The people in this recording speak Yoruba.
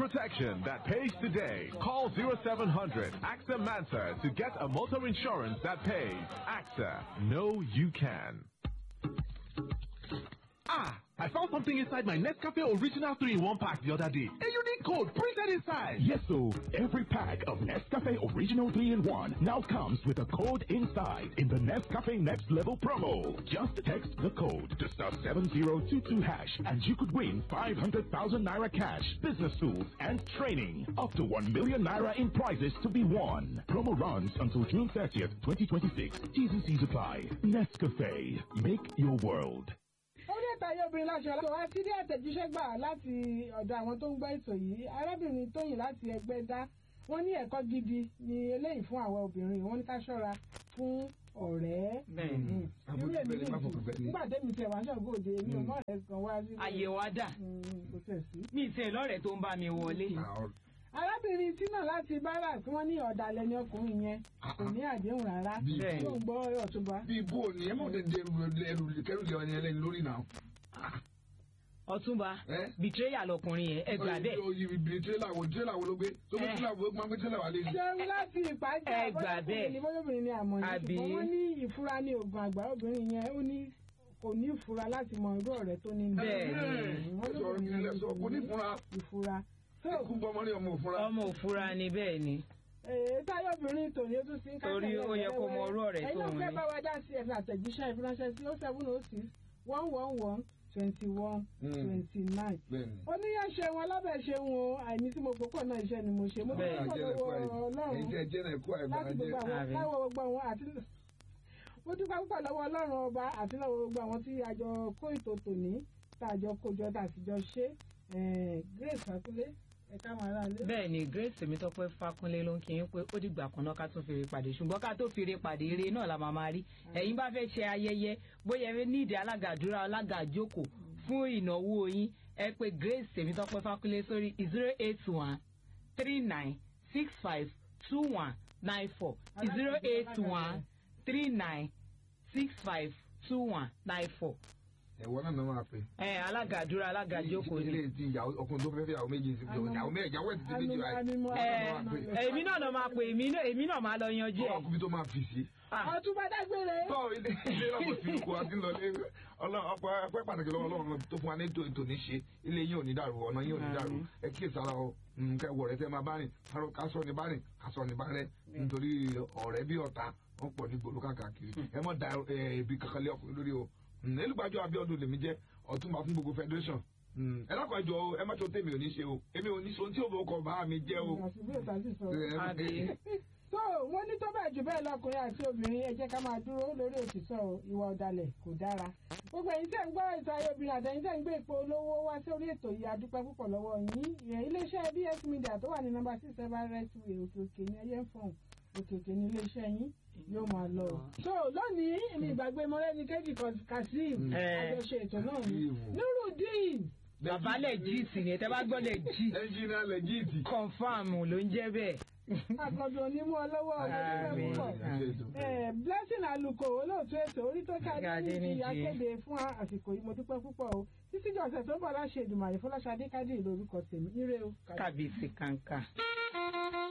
protection that pays today. Call 0700 AXA Mansa to get a motor insurance that pays. AXA, know you can. Ah, I found something inside my Nescafe Original 3 in 1 pack the other day. A unique code printed inside. Yes, so every pack of Nescafe Original 3 in 1 now comes with a code inside in the Nescafe Next Level promo. Just text the code to star 7022 hash and you could win 500,000 naira cash, business tools, and training. Up to 1 million naira in prizes to be won. Promo runs until June 30th, 2026. T's and C's apply. Nescafe. Make your world. orí ẹ̀ta ayé obìnrin láṣọ aláṣọ wá sí ilé àtẹ̀jíṣẹ́ gbà láti ọ̀dọ̀ àwọn tó ń gbọ́ ètò yìí arábìnrin tóyìn láti ẹgbẹ́ dá wọ́n ní ẹ̀kọ́ gidi ni eléyìí fún àwọn obìnrin wọ́n ní ká ṣọ́ra fún ọ̀rẹ́. Bẹ́ẹ̀ni. irú èmi lè jù nígbà tẹ́mi tẹ̀ wá ṣọ̀gbọ́ òde mi ò mọ̀ rẹ̀ kan wá sí. Àyè wa dà. kò tẹ̀ sí. Mi ì tẹ̀ lọ́rẹ̀ẹ́ tó ń bá mi wọlé. arábìnrin tínà láti bára tí wọ́n ní ọ̀dàlẹ̀ ni ọkùnrin yẹn kò ní àdéhùn rárá Bẹ́ẹ̀. tó ń gbọ́ ọ̀túnba. bí bó o ní ẹ mọ̀ tẹ́ ẹrù kẹrù lé ọyàn ẹlẹ́ni lórí náà. Ọ̀túnba bìtírẹ́yà lọkùnrin yẹn ẹ gbà bẹ́ẹ̀. ìbìrì tírélà wo tírélà wo ló gbé tó gbé tírélà wo máa gbé tírélà wà lé ní. ṣeun láti ìpàjẹ́ Ẹ gbà bẹ́ẹ̀. ni bọ́lọ́bìnrin ni àmọ́ ní Àbí? ṣùgbọ́n wọ́n ní ìfura ní oògùn àgbà obìnrin yẹn ó ní kò ní ìfura láti mọ irú ọ̀rẹ́ tó ní ní. Bẹ́ẹ̀ni. wọ́n sọ̀rọ̀ lóbìnrin kí lẹ sọ kò ní fúnra. ìfura. ikú bọ́mọ ní ọmọ òfúnra. Ọmọ òfura ni bẹ́ẹ̀ ni. èyí táyọ̀ obìnrin tòní ó tún sí ń Torí ó yẹ kó mọ irú ọ̀rẹ́ tó ẹ̀yin ń náà fẹ́ ní. bá wa dá sí ẹ̀fẹ̀ àtẹ̀jíṣẹ́ ìfiránṣẹ́ sí oh seven oh six one one one twenty one twenty nine. bẹ́ẹ̀ni. oníyàn ṣe wọn lábẹ́ ṣe wọn àìní tí mo gbọ́pọ̀ náà iṣẹ́ ni mo ṣe mo Bẹ́ẹ̀. dúpẹ́ lọ́wọ́ ọlọ́run ẹ̀yin tẹ́ jẹ́ náà ẹ̀kọ́ àìbá láti jẹ́. gbogbo àwọn láwọ gbogbo àwọn àti mo dúpẹ́ púpọ̀ lọ́wọ́ ọlọ́run ọba àti lọ́wọ́ gbogbo àwọn tí a jọ kó ètò tòní tá a jọ kójọ tá a sì jọ ṣe eh, grace fakunle ẹ̀ka àwọn ará ilé. bẹ́ẹ̀ ni grace tèmítọ́pẹ́ fákúnlé ló ń kí yín pé ó dìgbà kan náà ká tún fèrè pàdé ṣùgbọ́n ká tó fèrè pàdé eré náà la máa máa rí ẹ̀yin bá fẹ́ ṣe ayẹyẹ bóyá ẹ ní ìdí alága àdúrà alága àjókòó fún ìnáwó yín ẹ pé grace tèmítọ́pẹ́ fákúnlé sórí zero eight one three nine six five two one nine four zero eight one three nine six five two one nine four. ẹ̀wọ̀n náà máa pè. ẹ alága àdúrà alága àjókòó ni. ilé ti ìyàwó ọkùnrin tó fẹ́ fẹ́ ìyàwó méjì sí ìyàwó méjì ìyàwó ẹ̀ ti di méjì báyìí. ẹ èmi náà lọ máa pè èmi náà èmi náà máa lọ yanjú ẹ. ọkùnrin tó máa fi sí. ọtúnba dágbére. tọ́ ilé ilé lọ́kọ̀ sí ikú àti lọ lé ọpẹ́ ọpẹ́ pàtàkì lọ́wọ́ ọlọ́run tó fún wa ní ètò ètò ní ṣe ilé yín ò ní dàrú ọ̀nà yín ò ní dàrú ẹ kí èsàrà ọ nǹkan ẹwọ rẹ tẹ máa bá rìn ká sọ ní bá rìn ká sọ ní bá rẹ nítorí ọ̀rẹ́ bí ọ̀tá wọn pọ̀ ní gbòòrò káàkiri ẹ mọ̀ da ẹbí kankan lé ọkùnrin lórí o elúgbàjọ abiodun lèmi jẹ́ ọ̀túnba fún gbogbo federation ẹ dákọ̀ ẹjọ́ ẹ má tó tèmi ò ní ṣe o èmi ò ní ṣe ohun tí òbò kọ bá mi jẹ́ o. so wọ́n ní tó bẹ́ẹ̀ jù bẹ́ẹ̀ lọkùnrin àti obìnrin ẹ jẹ́ ká máa dúró lórí òtítọ́ o, ìwà ọ̀dàlẹ̀ kò dára gbogbo ẹ̀yin tẹ́ ń gbọ́ ètò ayé obìnrin àtẹ̀yin tẹ́ ń gbé ipò olówó wá sórí ètò yìí adúpẹ́ púpọ̀ lọ́wọ́ yín ìyẹn iléeṣẹ́ bs media tó wà ní nọ́mbà six seven restway òkè òkè ní ẹyẹ fọ̀n òkè òkè ní iléeṣẹ́ yín yóò máa lọ. so lónìí èmi ìgbàgbé mọ́lẹ́ni kejì kazeem àjọṣe ètò náà ní nurudeen bàbá lẹ́jìtì ni tẹ́ bá gbọ́ lẹ́jì. ẹnjìnà lẹ́jìtì. confam ló ń jẹ́ bẹ́ẹ̀. àkàndùn onímú ọlọ́wọ́ ọ̀gbẹ́dẹ́gbẹ́ púpọ̀ blessing aluko olóòtú ètò orí tó ká ní ti akéde fún àsìkò yìí mo dúpẹ́ púpọ̀ o títí jọ̀sẹ̀ tó ń bọ̀ láṣẹ ìdùmàrè fọláṣadé kádì lórúkọ tèmi ire o. kábíyèsí kàńkà.